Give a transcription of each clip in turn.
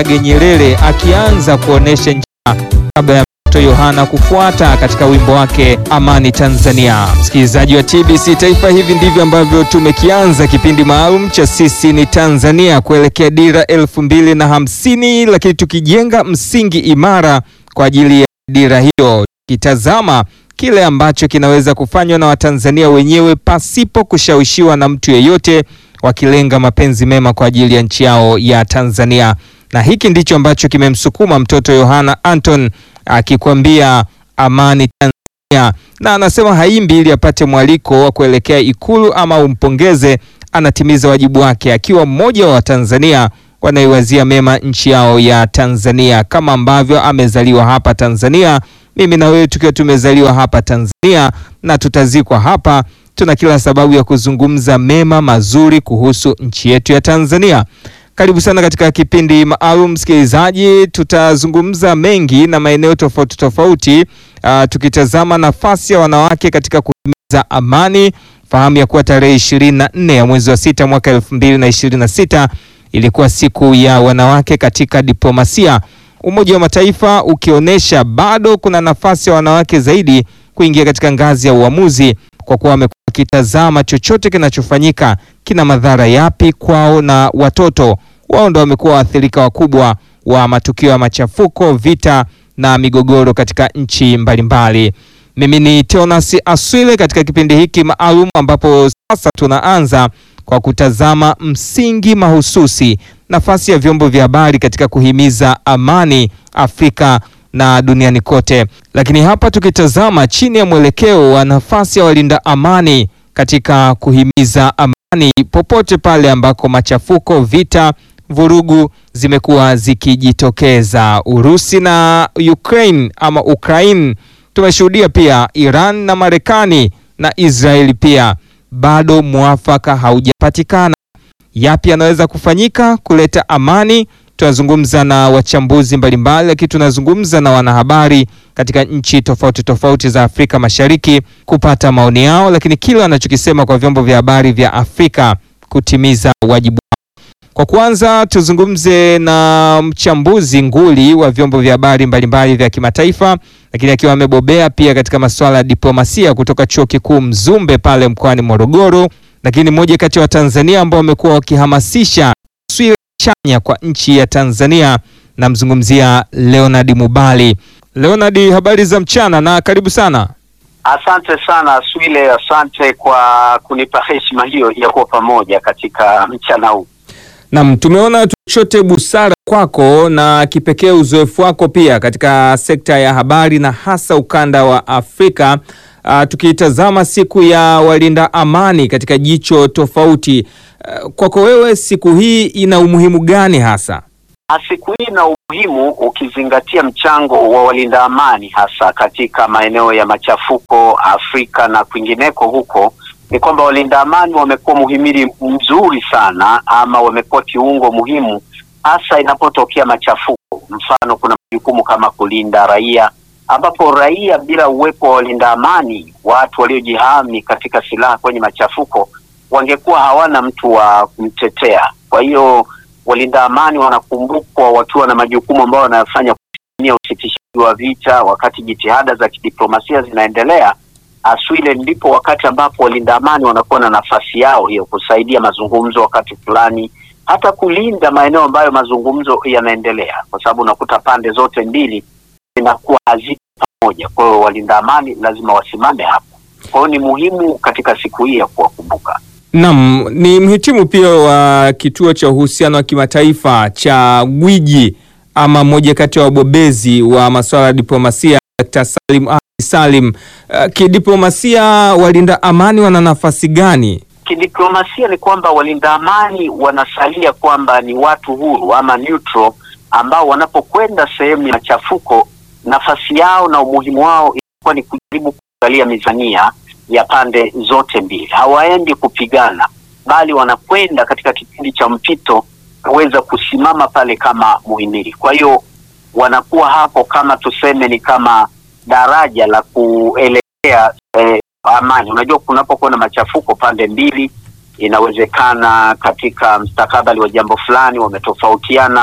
Kambarage Nyerere akianza kuonesha njia kabla ya mtoto Yohana kufuata katika wimbo wake Amani Tanzania. Msikilizaji wa TBC Taifa, hivi ndivyo ambavyo tumekianza kipindi maalum cha Sisi ni Tanzania kuelekea dira elfu mbili na hamsini, lakini tukijenga msingi imara kwa ajili ya dira hiyo, tukitazama kile ambacho kinaweza kufanywa na Watanzania wenyewe pasipo kushawishiwa na mtu yeyote, wakilenga mapenzi mema kwa ajili ya nchi yao ya Tanzania. Na hiki ndicho ambacho kimemsukuma mtoto Yohana Anton akikwambia amani Tanzania, na anasema haimbi ili apate mwaliko wa kuelekea Ikulu ama umpongeze. Anatimiza wajibu wake akiwa mmoja wa Watanzania wanaiwazia mema nchi yao ya Tanzania, kama ambavyo amezaliwa hapa Tanzania. Mimi na wewe tukiwa tumezaliwa hapa Tanzania na tutazikwa hapa, tuna kila sababu ya kuzungumza mema mazuri kuhusu nchi yetu ya Tanzania. Karibu sana katika kipindi maalum msikilizaji, tutazungumza mengi na maeneo tofauti tofauti, uh, tukitazama nafasi ya wanawake katika kuhimiza amani. Fahamu ya kuwa tarehe ishirini na nne ya mwezi wa sita mwaka elfu mbili na ishirini na sita ilikuwa siku ya wanawake katika diplomasia, Umoja wa Mataifa ukionyesha bado kuna nafasi ya wanawake zaidi kuingia katika ngazi ya uamuzi, kwa kuwa wamekuwa wakitazama chochote kinachofanyika kina madhara yapi kwao na watoto wao. Ndo wamekuwa waathirika wakubwa wa matukio ya machafuko, vita na migogoro katika nchi mbalimbali. Mimi ni Teonas Aswile katika kipindi hiki maalum ambapo sasa tunaanza kwa kutazama msingi mahususi, nafasi ya vyombo vya habari katika kuhimiza amani Afrika na duniani kote, lakini hapa tukitazama chini ya mwelekeo wa nafasi ya walinda amani katika kuhimiza amani popote pale ambako machafuko, vita, vurugu zimekuwa zikijitokeza. Urusi na Ukraine ama Ukraine, tumeshuhudia pia Iran na Marekani na Israeli pia bado mwafaka haujapatikana. Yapi yanaweza kufanyika kuleta amani? Tunazungumza na wachambuzi mbalimbali, lakini tunazungumza na wanahabari katika nchi tofauti tofauti za Afrika Mashariki kupata maoni yao, lakini kile wanachokisema kwa vyombo vya habari vya Afrika kutimiza wajibu wao. Kwa kwanza, tuzungumze na mchambuzi nguli wa vyombo vya habari mbalimbali vya kimataifa, lakini akiwa amebobea pia katika masuala ya diplomasia kutoka Chuo Kikuu Mzumbe pale mkoani Morogoro, lakini mmoja kati ya Watanzania ambao wamekuwa wakihamasisha taswira chanya kwa nchi ya Tanzania. Namzungumzia Leonard Mubali. Leonard, habari za mchana na karibu sana. Asante sana Swile, asante kwa kunipa heshima hiyo ya kuwa pamoja katika mchana huu. Naam, tumeona tuchote busara kwako na kipekee uzoefu wako pia katika sekta ya habari na hasa ukanda wa Afrika. Uh, tukiitazama siku ya walinda amani katika jicho tofauti. Uh, kwako wewe siku hii ina umuhimu gani hasa? Siku hii ina umuhimu ukizingatia mchango wa walinda amani hasa katika maeneo ya machafuko Afrika na kwingineko huko ni kwamba walinda amani wamekuwa muhimili mzuri sana ama wamekuwa kiungo muhimu hasa inapotokea machafuko. Mfano, kuna majukumu kama kulinda raia, ambapo raia bila uwepo wa walinda amani, watu waliojihami katika silaha kwenye machafuko, wangekuwa hawana mtu wa kumtetea. Kwa hiyo walinda amani wanakumbukwa wakiwa na majukumu ambayo wanayofanya kusimamia usitishaji wa vita wakati jitihada za kidiplomasia zinaendelea. Aswile ndipo wakati ambapo walinda amani wanakuwa na nafasi yao hiyo, kusaidia mazungumzo wakati fulani, hata kulinda maeneo ambayo mazungumzo yanaendelea, kwa sababu unakuta pande zote mbili zinakuwa haziko pamoja. Kwa hiyo walinda amani lazima wasimame hapo. Kwa hiyo ni muhimu katika siku hii ya kuwakumbuka. Naam, ni mhitimu pia wa kituo cha uhusiano wa kimataifa cha Gwiji ama mmoja kati ya wabobezi wa masuala ya diplomasia Dr. Salim Ali Salim. Uh, kidiplomasia walinda amani wana nafasi gani? Kidiplomasia ni kwamba walinda amani wanasalia kwamba ni watu huru ama neutral, ambao wanapokwenda sehemu ya machafuko, nafasi yao na umuhimu wao ilikuwa ni kujaribu kuangalia mizania ya pande zote mbili. Hawaendi kupigana, bali wanakwenda katika kipindi cha mpito kuweza kusimama pale kama muhimili. Kwa hiyo wanakuwa hapo kama tuseme ni kama daraja la kuelekea eh, amani. Unajua, kunapokuwa na machafuko pande mbili, inawezekana katika mstakabali wa jambo fulani wametofautiana,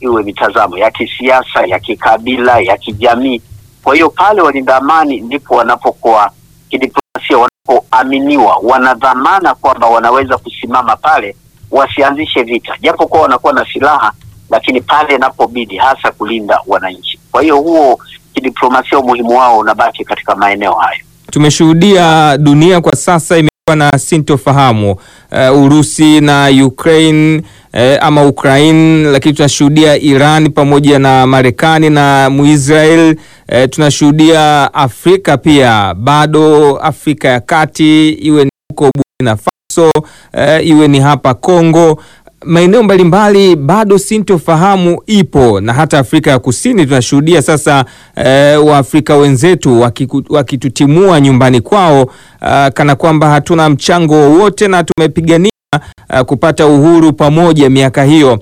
iwe mitazamo ya kisiasa, ya kikabila, ya kijamii. Kwa hiyo pale walinda amani ndipo wanapokuwa kidiplomasia, wanapoaminiwa, wanadhamana kwamba wanaweza kusimama pale, wasianzishe vita, japo kuwa wanakuwa na silaha, lakini pale inapobidi, hasa kulinda wananchi. Kwa hiyo huo kidiplomasia, umuhimu wao unabaki katika maeneo hayo. Tumeshuhudia dunia kwa sasa imekuwa na sintofahamu uh, Urusi na Ukraine eh, ama Ukraine, lakini tunashuhudia Iran pamoja na Marekani na Muisrael. Eh, tunashuhudia Afrika pia bado, Afrika ya Kati, iwe ni huko Burkina Faso, eh, iwe ni hapa Kongo, maeneo mbalimbali bado sintofahamu ipo, na hata Afrika ya Kusini tunashuhudia sasa eh, Waafrika wenzetu wakiku, wakitutimua nyumbani kwao uh, kana kwamba hatuna mchango wowote na tumepigania uh, kupata uhuru pamoja miaka hiyo.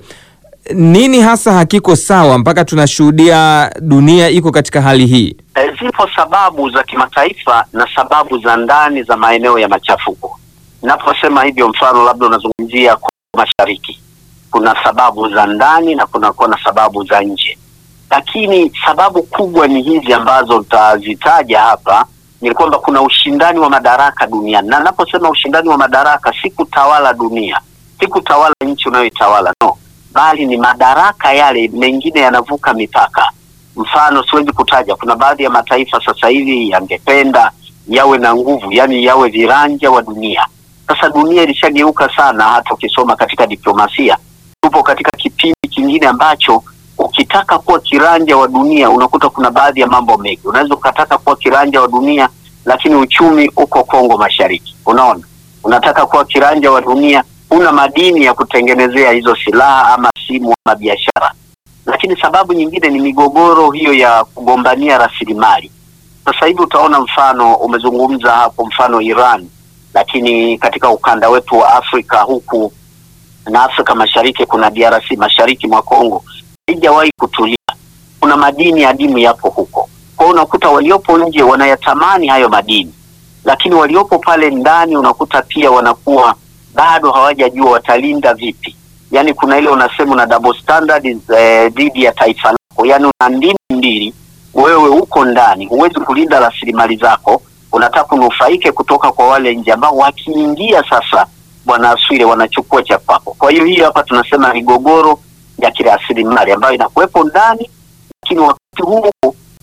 Nini hasa hakiko sawa mpaka tunashuhudia dunia iko katika hali hii? E, zipo sababu za kimataifa na sababu za ndani za maeneo ya machafuko. Naposema hivyo, mfano labda unazungumzia Kongo Mashariki, kuna sababu za ndani na kunakuwa na sababu za nje, lakini sababu kubwa ni hizi ambazo utazitaja hapa, ni kwamba kuna ushindani wa madaraka duniani, na naposema ushindani wa madaraka si kutawala dunia, si kutawala nchi unayoitawala no, bali ni madaraka yale mengine yanavuka mipaka. Mfano siwezi kutaja, kuna baadhi ya mataifa sasa hivi yangependa yawe na nguvu, yani yawe viranja wa dunia. Sasa dunia ilishageuka sana, hata ukisoma katika diplomasia, tupo katika kipindi kingine ambacho ukitaka kuwa kiranja wa dunia unakuta kuna baadhi ya mambo mengi. Unaweza ukataka kuwa kiranja wa dunia, lakini uchumi uko Kongo Mashariki. Unaona, unataka kuwa kiranja wa dunia, una madini ya kutengenezea hizo silaha ama simu ama biashara, lakini sababu nyingine ni migogoro hiyo ya kugombania rasilimali. Sasa hivi utaona mfano, umezungumza hapo mfano Iran, lakini katika ukanda wetu wa Afrika huku na Afrika Mashariki kuna DRC mashariki mwa Kongo haijawahi kutulia. Kuna madini adimu yapo huko, kwa hiyo unakuta waliopo nje wanayatamani hayo madini, lakini waliopo pale ndani unakuta pia wanakuwa bado hawajajua watalinda vipi. Yani kuna ile unasema una double standard dhidi ya taifa lako, yani una ndimi mbili. Wewe uko ndani, huwezi kulinda rasilimali zako, unataka kunufaike kutoka kwa wale nje ambao wakiingia sasa, bwana Aswile, wanachukua cha kwako. Kwa hiyo hii hapa tunasema migogoro ya kirasilimali ambayo inakuwepo ndani, lakini wakati huo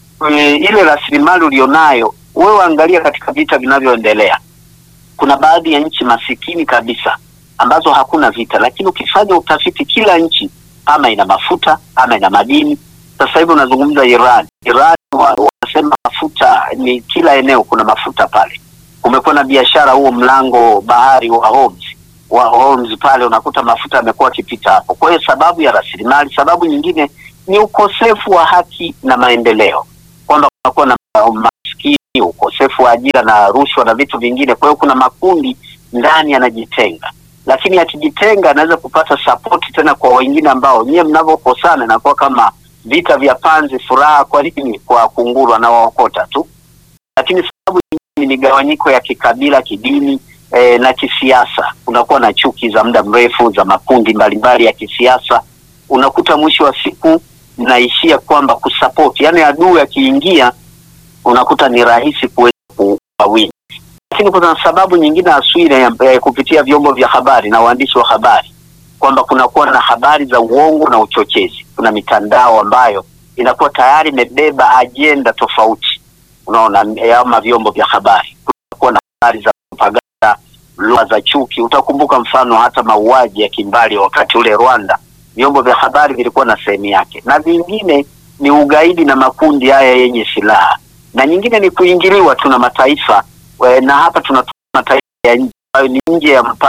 e, ile rasilimali ulionayo wewe, angalia katika vita vinavyoendelea, kuna baadhi ya nchi masikini kabisa ambazo hakuna vita, lakini ukifanya utafiti, kila nchi ama ina mafuta ama ina madini. Sasa hivi unazungumza Iran, Iran wanasema mafuta ni kila eneo, kuna mafuta pale. Kumekuwa na biashara huo mlango bahari wa Hormuz wa Hormuz pale unakuta mafuta yamekuwa akipita hapo. Kwa hiyo sababu ya rasilimali. Sababu nyingine ni ukosefu wa haki na maendeleo, kwamba kunakuwa na maskini, ukosefu wa ajira na rushwa na vitu vingine. Kwa hiyo kuna makundi ndani yanajitenga, lakini akijitenga anaweza kupata sapoti tena kwa wengine ambao nyie mnavyokosana inakuwa kama vita vya panzi, furaha kwa nini kwa kunguru anawaokota tu. Lakini sababu nyingine ni migawanyiko ya kikabila, kidini E, na kisiasa. Kunakuwa na chuki za muda mrefu za makundi mbalimbali ya kisiasa. Unakuta mwisho wa siku naishia kwamba kusapoti, yaani adui akiingia unakuta ni rahisi kuweza kuwawini. Lakini kuna sababu nyingine Aswile ya, ya kupitia vyombo vya habari na waandishi wa habari kwamba kunakuwa na habari za uongo na uchochezi. Kuna mitandao ambayo inakuwa tayari imebeba ajenda tofauti, unaona, ama vyombo vya habari kunakuwa na habari za propaganda lugha za chuki. Utakumbuka mfano hata mauaji ya kimbali wakati ule Rwanda, vyombo vya habari vilikuwa na sehemu yake, na vingine ni ugaidi na makundi haya yenye silaha, na nyingine ni kuingiliwa tu na mataifa we, na hapa tuna mataifa ya nje ambayo ni nje ya mpaka